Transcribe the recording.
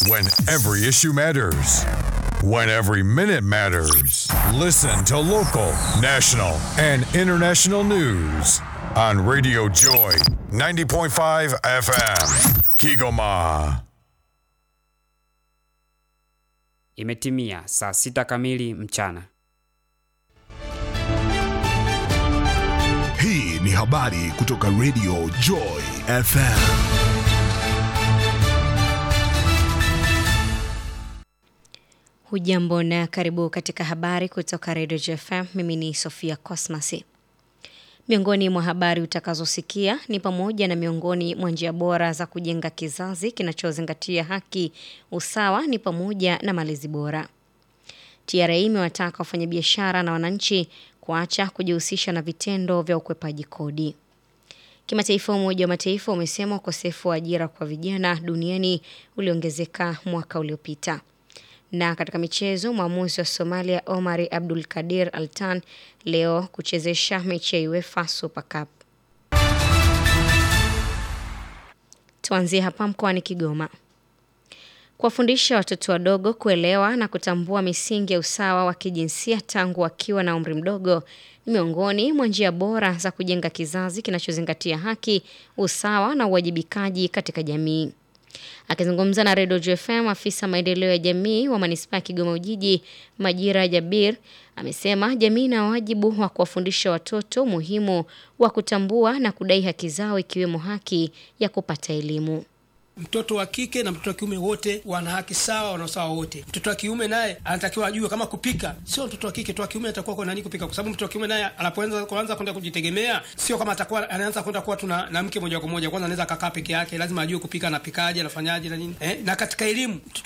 When every issue matters. When every minute matters. Listen to local, national, and international news on Radio Joy 90.5 FM. Kigoma. Imetimia saa sita kamili mchana. Hii ni habari kutoka Radio Joy FM. Hujambo na karibu katika habari kutoka Radio JFM. Mimi ni Sofia Cosmas. Miongoni mwa habari utakazosikia ni pamoja na miongoni mwa njia bora za kujenga kizazi kinachozingatia haki, usawa ni pamoja na malezi bora. TRA imewataka wafanyabiashara na wananchi kuacha kujihusisha na vitendo vya ukwepaji kodi. Kimataifa, Umoja wa Mataifa umesema ukosefu wa ajira kwa vijana duniani uliongezeka mwaka uliopita. Na katika michezo, mwamuzi wa Somalia Omari Abdul Kadir Altan leo kuchezesha mechi ya UEFA Super Cup. Tuanzie hapa mkoani Kigoma. Kuwafundisha watoto wadogo kuelewa na kutambua misingi ya usawa wa kijinsia tangu wakiwa na umri mdogo ni miongoni mwa njia bora za kujenga kizazi kinachozingatia haki, usawa na uwajibikaji katika jamii. Akizungumza na Redio JFM, afisa maendeleo ya jamii wa manispaa ya Kigoma Ujiji, Majira Jabir, amesema jamii ina wajibu wa kuwafundisha watoto umuhimu wa kutambua na kudai haki zao ikiwemo haki ya kupata elimu. Mtoto wa kike na mtoto wa kiume wote wana haki sawa, wana usawa wote. Mtoto wa kiume naye anatakiwa ajue kama kupika, sio mtoto wa kike. Mtoto wa kiume atakuwa kwa nani kupika, kwa sababu mtoto wa kiume naye anapoanza kuanza kwenda kujitegemea, sio kama atakuwa anaanza kwenda kuwa tuna na mke moja kwa moja. Kwanza anaweza kakaa peke yake, lazima ajue kupika, anapikaje, anafanyaje na nini eh. Na katika elimu, mtoto